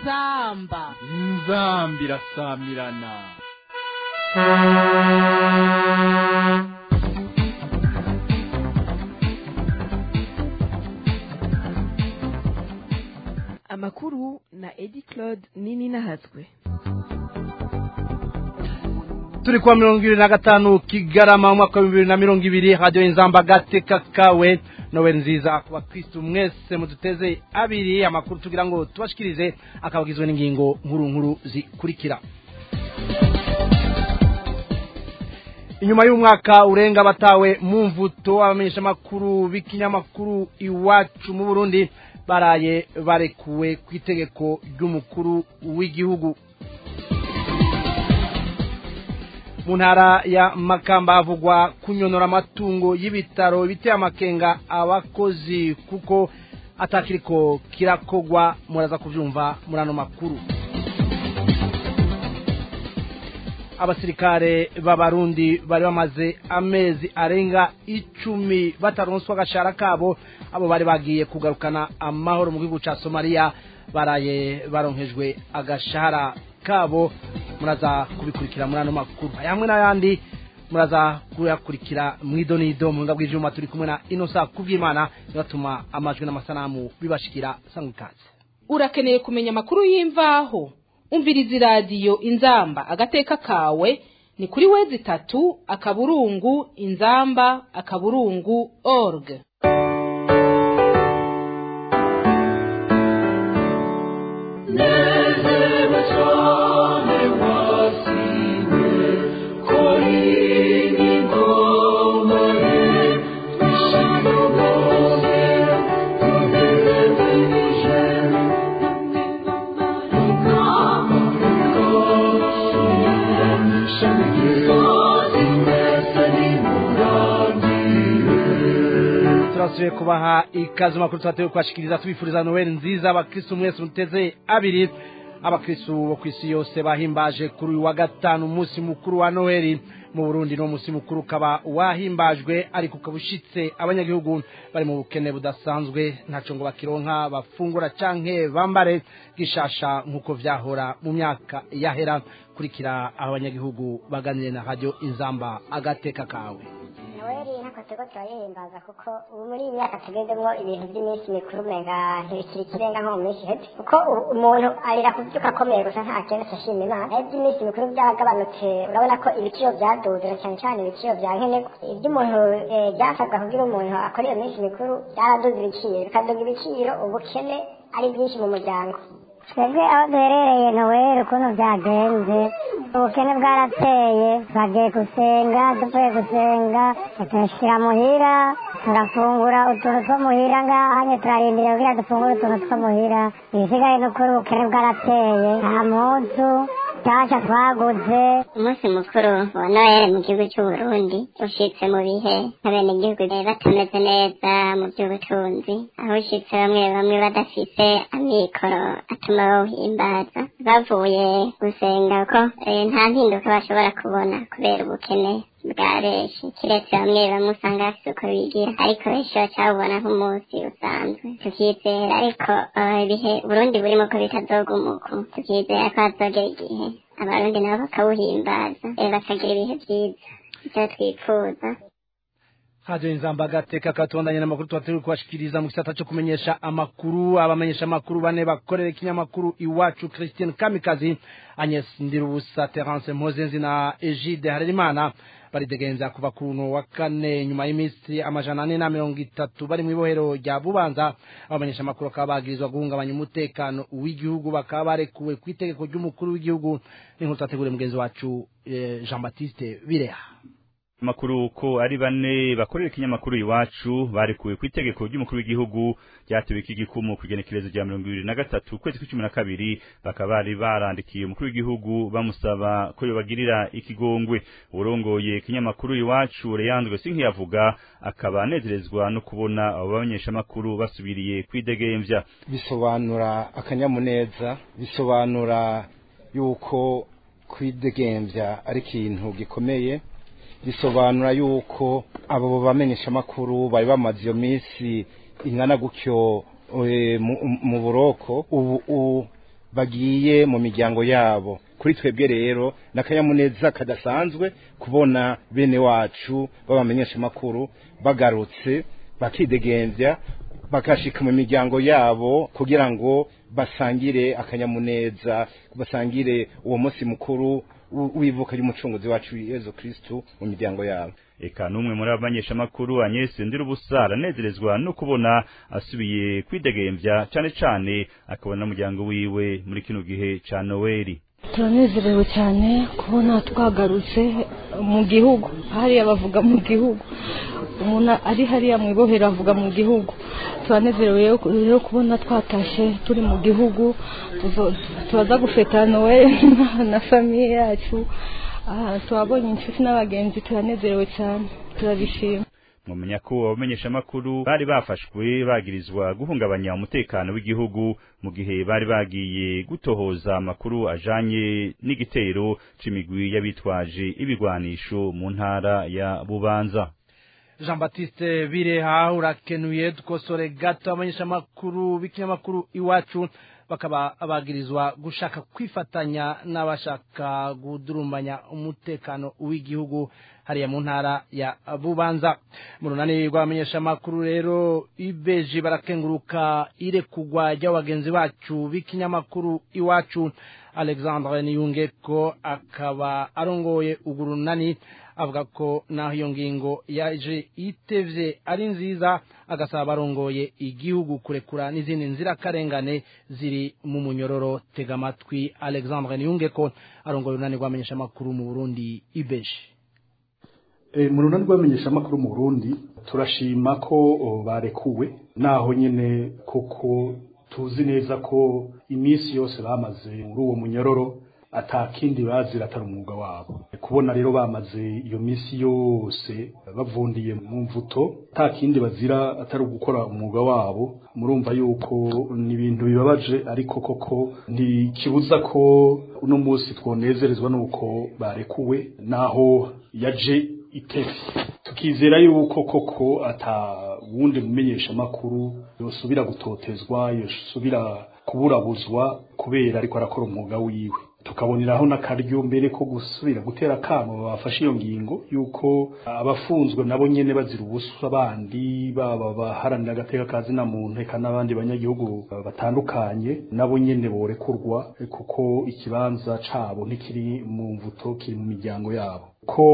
inzamba inzamba irasamirana amakuru na edi claude nini nahazwe turi kuwa mirongo ibiri na gatanu kigarama mu mwaka w'ibihumbi bibiri na mirongo ibiri radiyo inzamba agateka kawe nowe nziza ku bakirisitu mwese muduteze abiri amakuru tugira ngo tubashikirize akaba agizwe n'ingingo nkuru nkuru zikurikira inyuma y'umwaka urenga batawe mu mvuto abamenyeshamakuru b'ikinyamakuru iwacu mu burundi baraye barekuwe ku itegeko ry'umukuru w'igihugu mu ntara ya makamba havugwa kunyonora amatungo y'ibitaro biteye amakenga abakozi kuko atakiriko kirakogwa muraza kubyumva muri ano makuru abasirikare b'abarundi bari bamaze amezi arenga icumi bataronswa agashahara kabo abo bari bagiye kugarukana amahoro mu gihugu cya somaliya baraye baronkejwe agashahara kabo muraza kubikurikira muri ano makuru hamwe n'ayandi muraza kuyakurikira mu idonido mu nga bw'ibyuma turi kumwe na inosa kubw'imana bigatuma amajwi n'amasanamu bibashikira sangwa ikaze urakeneye kumenya amakuru y'imvaho umviriza iradiyo inzamba agateka kawe ni kuri wezi itatu akaburungu inzamba akaburungu org turasubiye kubaha ikaze makuru tubatewe kubashikiriza tubifuriza noel nziza abakristu mwese muteze abiri abakristu bo ku isi yose bahimbaje kuri uyu wa gatanu umunsi mukuru wa noheli mu burundi no munsi mukuru ukaba wahimbajwe ariko ukaba ushitse abanyagihugu bari mu bukene budasanzwe ntaco ngo bakironka bafungura canke bambare gishasha nk'uko vyahora mu myaka yahera kurikira aho abanyagihugu baganire na radio inzamba agateka kawe noheli ntako turiko turayihimbaza kuko ubu muri iyi myaka tugezemwo ibintu by'iminsi mikuru umenga ntibikiri ikirenga nko mu minsi iheze kuko u- umuntu arira kuvyuka akomeye gusa nta kene ashima imana naho iby'iminsi mikuru byagabanutse urabona ko ibiciro byaduze na cyane cyane ibiciro bya nkenerwa ibyo umuntu eh, byasabwa kugira umuntu akora iyo minsi mikuru byaraduze ibiciro bikaduga ibiciro ubukene ari bwinshi mu muryango twebwe aho duherereye noweli ukuntu byagenze ubukene bwarateye twagiye gusenga duvuye gusenga turashyira muhira turafungura utuntu two muhira ngahanye turarindira kugira dufungure utuntu two muhira ibisigaye ni ukuri ubukene bwarateye nta munsi nshyashya twaguze umunsi mukuru wa noheli mu gihugu cy'uburundi ushitse mu bihe abenegihugu batameze neza mu by'ubutunzi aho ushitse bamwe bamwe badafise amikoro atuma bawuhimbaza bavuye gusenga ko eh, nta mpinduka bashobora kubona kubera ubukene bwa benshi kiretse bamwe bamwe usanga bafise uko bigira ariko benshi bacabubona nk'umunsi usanzwe tukizera ariko eh, ibihe burundi burimo ko bitazogumuku tukizera ko hazogera igihe abarundi nabo bakawuhimbaza eh, bakagira ibihe byiza ivyo twifuza radio inzamba agateka katondanye n'amakuru tuba turi kubashikiriza mu gisata cyo kumenyesha amakuru abamenyesha amakuru bane bakorera ikinyamakuru iwacu christian kamikazi agnes ndirubusa terence mpozenzi na egide harerimana baridegenza kuva ku runo wa kane nyuma y'iminsi amajana ane na mirongo itatu bari mu ibohero rya bubanza abamenyesha amakuru bakaba bagirizwa guhungabanya umutekano w'igihugu bakaba barekuwe ku itegeko ry'umukuru w'igihugu n'inkuru twateguriye mugenzi wacu eh, jean baptiste bireha makuru ko ari bane bakorera ikinyamakuru iwacu barekuwe ku itegeko ry'umukuru w'igihugu ryatewe ikigikumu ku igenekerezo rya mirongo ibiri na gatatu ukwezi kw'icumi na kabiri bakaba bari barandikiye umukuru w'igihugu bamusaba ko yobagirira ikigongwe urongoye ikinyamakuru iwacu Leandro Sinkiyavuga akaba anezerezwa no kubona abo bamenyeshamakuru basubiriye kwidegemvya bisobanura akanyamuneza bisobanura yuko kwidegemvya ari ikintu gikomeye bisobanura yuko abo bamenyeshamakuru bari bamaze iyo minsi ingana gutyo eh, mu- mu buroko ubu u- bagiye mu miryango yabo kuri twebwe rero n'akanyamuneza kadasanzwe kubona bene wacu b'abamenyesha makuru bagarutse bakidegembya bakashika mu miryango yabo kugira ngo basangire akanyamuneza basangire uwo munsi mukuru w'ivuka ry'umucunguzi wacu Yezu Kristu mu miryango yabo eka n'umwe muri abamenyesha makuru Agnes Ndirubusa aranezerezwa no kubona asubiye kwidegembya cyane cyane akabona n'umuryango wiwe muri kino gihe ca Noeli turanezerewe cyane kubona twagarutse mu gihugu hariya bavuga mu gihugu umuntu ari hariya mu ibohero avuga mu gihugu turanezerewe rero kubona twatashe turi mu gihugu turaza gufeta noel na famiye yacu turabonye inshuti n'abagenzi turanezerewe cyane turabishima mwamenya ko abamenyesha makuru bari bafashwe bagirizwa guhungabanya umutekano w'igihugu mu gihe bari bagiye gutohoza amakuru ajanye n'igitero c'imigwi y'abitwaje ibigwanisho mu ntara ya Bubanza Jean Baptiste Bireha urakenuye dukosore gato abamenyesha makuru b'ikinyamakuru iwacu bakaba bagirizwa gushaka kwifatanya n'abashaka gudurumbanya umutekano w'igihugu hariya mu ntara ya Bubanza mu runani rw'abamenyesha makuru rero ibeji barakenguruka irekugwa ry'abagenzi bacu b'ikinyamakuru iwacu Alexandre Niyungeko akaba arongoye ugurunani avuga ko naho iyo ngingo yaje itevye ari nziza agasaba abarongoye igihugu kurekura n'izindi nzirakarengane ziri mu munyororo tega amatwi Alexandre Niyungeko arongoye urunani rw'abamenyesha makuru mu Burundi ibeji mu runani rw'abamenyeshamakuru mu burundi turashima ko barekuwe naho nyine kuko tuzi neza ko iminsi yose bamaze muri uwo munyororo atakindi bazira atari umwuga wabo kubona rero bamaze iyo minsi yose bavundiye mu mvuto atakindi bazira atari gukora umwuga wabo murumva yuko ni ibintu bibabaje ariko koko ntikibuza ko uno munsi twonezerezwa nuko barekuwe naho yaje itesi tukizera yuko koko ata wundi mumenyesha makuru yosubira gutotezwa yosubira kuburabuzwa kubera ariko arakora umwuga wiwe tukaboneraho n'akaryo mbere ko gusubira gutera akamo bafashe iyo ngingo yuko abafunzwe nabo nyene bazira ubusa abandi baba baharanira agateka kazi na muntu eka n'abandi banyagihugu batandukanye nabo nyene borekurwa kuko ikibanza cabo ntikiri mu mvuto kiri mu miryango yabo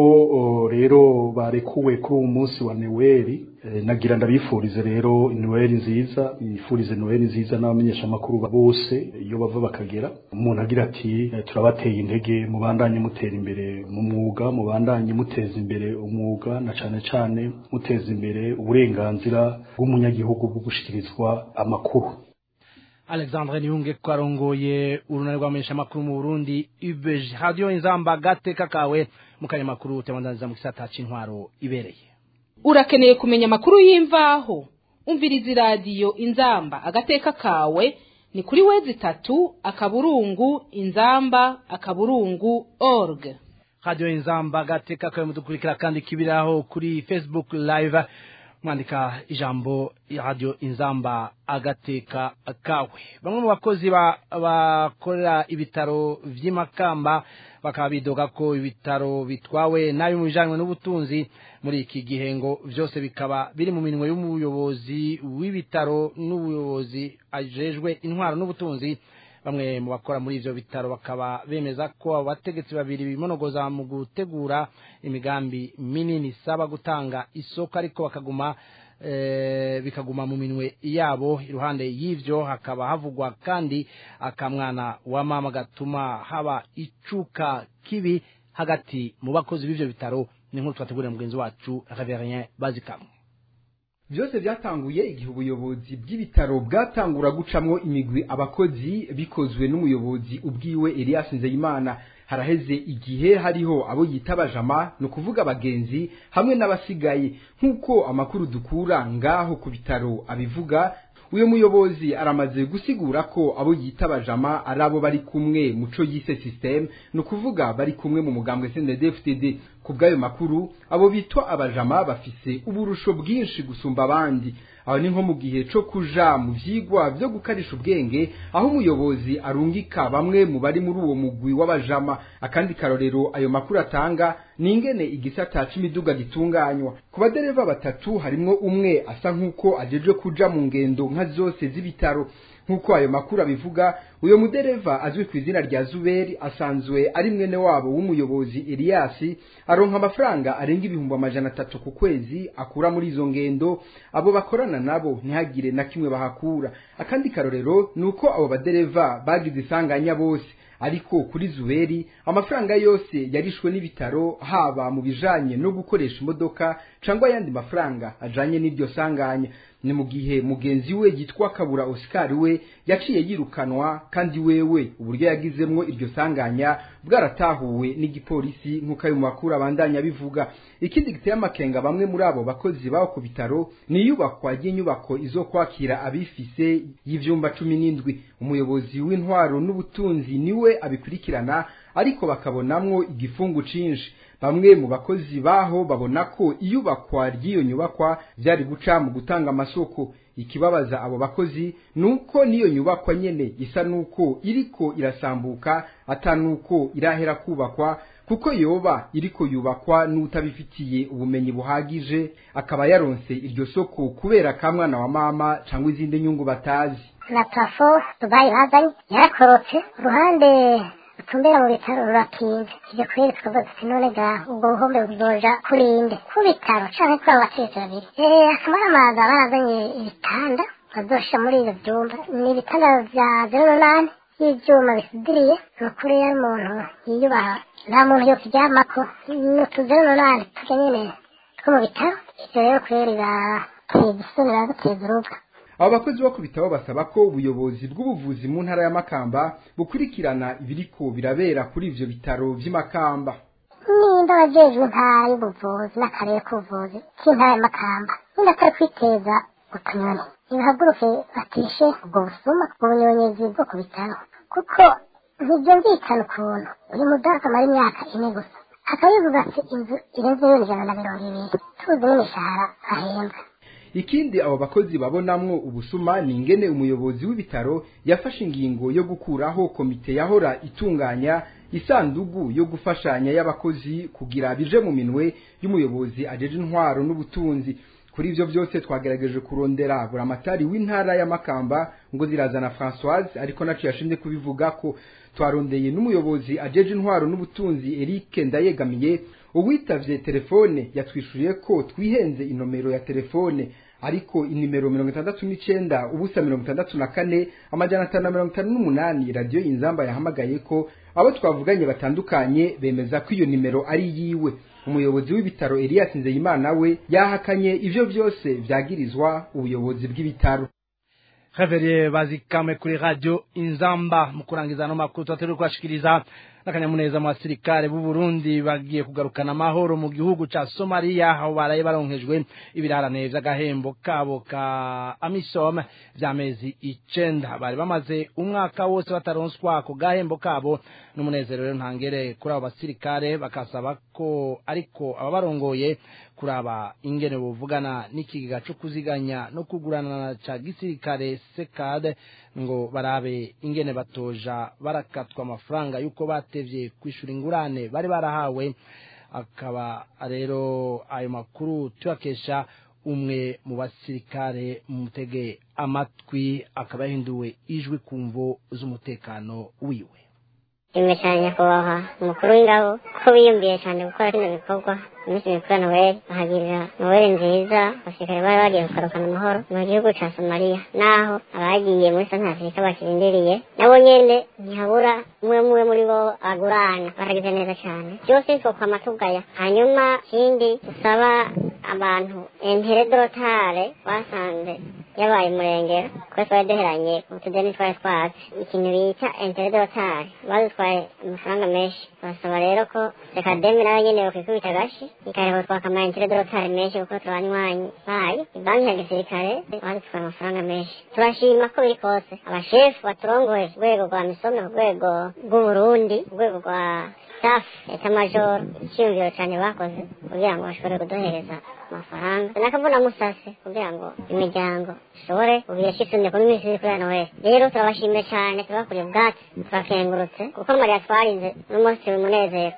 ko rero barekuwe kuri uwo munsi wa neweli nagira ndabifurize rero neweli nziza nifurize neweli nziza n'abamenyeshamakuru bose iyo bava bakagera umuntu agira ati turabateye intege mubandanye mutera imbere mu mwuga mubandanye muteza imbere umwuga na cane cane muteza imbere uburenganzira bw'umunyagihugu bwo gushikirizwa amakuru Alexandre Niyunge ko arongoye urunani rw'abamenyesha makuru mu Burundi UBG radio inzamba gateka kawe mu kanyamakuru temandanza mu gisata c'intwaro ibereye urakeneye kumenya amakuru y'imvaho umviriza iradiyo inzamba agateka kawe ni kuri wezi itatu akaburungu inzamba akaburungu org radio inzamba gateka kawe mudukurikira kandi kibiraho kuri Facebook live mwandika ijambo radio inzamba agateka kawe bamwe mu bakozi bakorera ibitaro vy'imakamba bakaba bidoga ko ibitaro bitwawe nabi mu bijanywe n'ubutunzi muri iki gihe ngo vyose bikaba biri mu minwe y'umuyobozi w'ibitaro n'ubuyobozi ajejwe intwaro n'ubutunzi bamwe mu bakora muri ivyo bitaro bakaba bemeza ko abo bategetsi babiri bimonogoza mu gutegura imigambi minini isaba gutanga isoko ariko bakaguma e, bikaguma mu minwe yabo iruhande y'ivyo hakaba havugwa kandi akamwana wa mama gatuma haba icuka kibi hagati mu bakozi b'ivyo bitaro ni nkuru twategurira mugenzi wacu Reverien Bazikamwe byose byatanguye igihe ubuyobozi bw'ibitaro bwatangura gucamwo imigwi abakozi bikozwe n'umuyobozi ubwiwe Elias Nzeyimana haraheze igihe hariho abo yita abajama ni ukuvuga abagenzi hamwe n'abasigaye nk'uko amakuru dukura ngaho ku bitaro abivuga uyu muyobozi aramaze gusigura ko abo yita abajama ari abo bari kumwe muco yise system ni ukuvuga bari kumwe mu mugambwe CNDD-FDD ku bw'ayo makuru abo bitwa abajama bafise uburusho bwinshi gusumba abandi aho ni nko mu gihe co kuja mu vyigwa vyo gukarisha ubwenge aho umuyobozi arungika bamwe mu bari muri uwo mugwi w'abajama akandi karorero ayo makuru atanga ni ingene igisata c'imiduga gitunganywa ku badereva batatu harimwo umwe asa nk'uko ajejwe kuja mu ngendo nka zose z'ibitaro nk'uko ayo makuru abivuga uyo mudereva azwi ku izina rya zuberi asanzwe ari mwene wabo w'umuyobozi eliyasi aronka amafaranga arenga ibihumbi amajana atatu ku kwezi akura muri izo ngendo abo bakorana nabo ntihagire na kimwe bahakura akandi karorero ni uko abo badereva bagize isanganya bose ariko kuri zuberi amafaranga yose yarishwe n'ibitaro haba mu bijanye no gukoresha imodoka cangwa ayandi mafaranga ajanye n'iryo sanganya ni mu gihe mugenzi we yitwa kabura oscar we yaciye yirukanwa kandi wewe uburyo yagizemwo iryo sanganya bwaratahuwe n'igipolisi nk'uko ayo makuru abandanya bivuga ikindi giteye amakenga bamwe muri abo bakozi baho ku bitaro ni iyubakwa ry'inyubako izo kwakira abifise y'ivyumba cumi n'indwi umuyobozi w'intwaro n'ubutunzi niwe abikurikirana ariko bakabonamwo igifungu cinshi bamwe mu bakozi baho babona ko iyubakwa ry'iyo nyubakwa byari guca mu gutanga amasoko ikibabaza abo bakozi nuko niyo nyubakwa nyene isa nuko iriko irasambuka ata nuko irahera kubakwa kuko yoba iriko yubakwa n'utabifitiye ubumenyi buhagije akaba yaronse iryo soko kubera ka mwana wa mama cyangwa izindi nyungu batazi na parafo dubayi bazanye yarakorotse uruhande rutumbera mu bitaro rurakinze ivyo kweri tukavuga tuti none ga ubwo buhombe buzoja kurinde ku bitaro canke kuri abo bategetsi babiri eh akamaramaza barazanye ibitanda bazoshira muri ivyo vyumba ni ibitanda vya zero n'umunani y'ivyuma bisudiriye ni ukuri yari umuntu yiyubaha nta muntu yokiryamako ni utu zero n'umunani turya nyene two mu bitaro ivyo rero kweri birateza isoni biraduteza urubwa abo bakozi bo ku bitabo basaba ko ubuyobozi bw'ubuvuzi mu ntara ya makamba bukurikirana ibiriko birabera kuri ivyo bitaro vy'imakamba nimba abajejwe intara y'ubuvuzi n'akarere k'ubuvuzi k'intara ya makamba nimba atari kwiteza utunyoni nibahaguruke batishe ubwo busuma ubunyonyezi bwo ku bitaro kuko ntibyumvikana ukuntu uyu mudamu amara imyaka ine gusa akabivuga ati inzu irenze miliyoni ijana na mirongo ibiri tuzi n'imishahara ahembwa ikindi abo bakozi babonamwo ubusuma ni ingene umuyobozi w'ibitaro yafashe ingingo yo gukuraho komite yahora itunganya isandugu yo gufashanya y'abakozi kugira bije mu minwe y'umuyobozi ajeje intwaro n'ubutunzi kuri ivyo byose twagerageje kurondera buramatari w'intara ya Makamba ngo zirazana Françoise ariko naco yashimye kubivuga ko twarondeye n'umuyobozi ajeje intwaro n'ubutunzi Eric Ndayegamiye uwitavye telefone yatwishuye ko twihenze inomero ya telefone ariko inimero mirongo itandatu n'icenda ubusa mirongo itandatu na kane amajana atanu na mirongo itanu n'umunani radiyo inzamba yahamagaye ko abo twavuganye batandukanye bemeza ko iyo nimero ari yiwe umuyobozi w'ibitaro Elias Nzeyimana we yahakanye ivyo vyose vyagirizwa ubuyobozi bw'ibitaro Reverie bazikame kuri radio Inzamba mu kurangiza no makuru twateruye kwashikiriza n'akanyamuneza mu basirikare b'u Burundi bagiye kugarukana amahoro mu gihugu ca Somalia aho baraye baronkejwe ibirarane vy'agahembo kabo ka Amisom vy'amezi icenda bari bamaze umwaka wose bataronswa ako gahembo kabo n'umunezero rero ntangere kuri abo basirikare bakasaba ko ariko ababarongoye kuraba ingene buvugana n'ikigega co kuziganya no kugurana ca gisirikare sekade ngo barabe ingene batoja barakatwa amafaranga yuko batevye kwishura ingurane bari barahawe akaba rero ayo makuru tuyakesha umwe mu basirikare mutege amatwi akaba yahinduwe ijwi kumvo z'umutekano wiwe rimwe cyane nyakubahwa umukuru w'ingabo ko biyumviye cyane gukora kino bikorwa iminsi mikuru ya noweli bahagirira noweli nziza abasirikare bari bagiye kugarukana amahoro mu gihugu ca somaliya naho abagiye muri santa afurika bakirindiriye nabo nyene ntihabura umwe umwe muri bo agurana baragize neza cyane byose twokwama tugaya hanyuma ikindi dusaba abantu entere dorotare basanze yabaye umurengero kuko twari duheranye utudeni twari twatse ikintu bita entere dorotare badutwaye amafaranga menshi basaba rero ko reka demi nayo nyene yokwikubita agashi ikareba twaka ama entere dorotare menshi kuko turanywanyi bayo ibanki ya gisirikare badutwaye amafaranga menshi turashima ko biri kose abashefu baturongoye ku rwego rwa misome ku rwego rw'uburundi ku rwego rwa safi eta majoro icyiyumviro cyane bakoze kugira ngo bashobore kuduhereza amafaranga nakavuna musase kugira ngo imiryango ishobore ubu yashitse kuri minsi iri kuri noheli rero turabashimiye cyane tubakuriye ubwatsi turakengurutse kuko mariya twarinze n'umunsi w'umunezero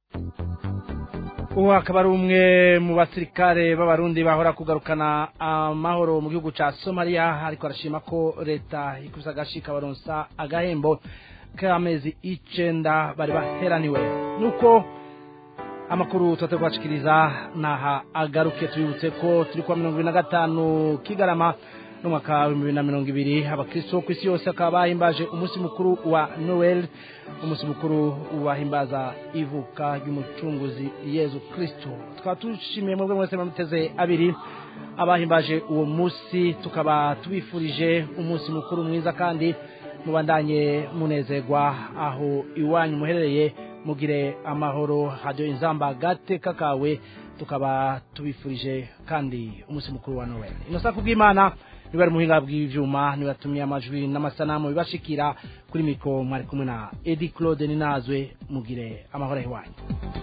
ubu akaba ari umwe mu basirikare b'abarundi bahora kugarukana amahoro mu gihugu cya somaliya ariko arashima ko leta ikuza agashika baronsa agahembo k'amezi icenda bari baheraniwe nuko amakuru tuba kubashikiriza naha agaruke tubibutse ko turi kuwa mirongo ibiri na gatanu kigarama n'umwaka w'ibihumbi bibiri na mirongo ibiri abakristo ku isi yose bakaba bahimbaje umunsi mukuru wa noel umunsi mukuru wahimbaza ivuka ry'umucunguzi yezu kristo tukaba tushimiye mwebwe mwese muteze abiri abahimbaje uwo munsi tukaba tubifurije umunsi mukuru mwiza kandi mubandanye munezerwa aho iwanyu muherereye mugire amahoro hadiyo inzamba gateka kawe tukaba tubifurije kandi umunsi mukuru wa noel inosa kubw'imana niba ari muhinga bw'ivyuma nibatumye amajwi n'amasanamu bibashikira kuri mikro mwari kumwe na Eddie Claude Ninazwe mugire amahoro iwanyu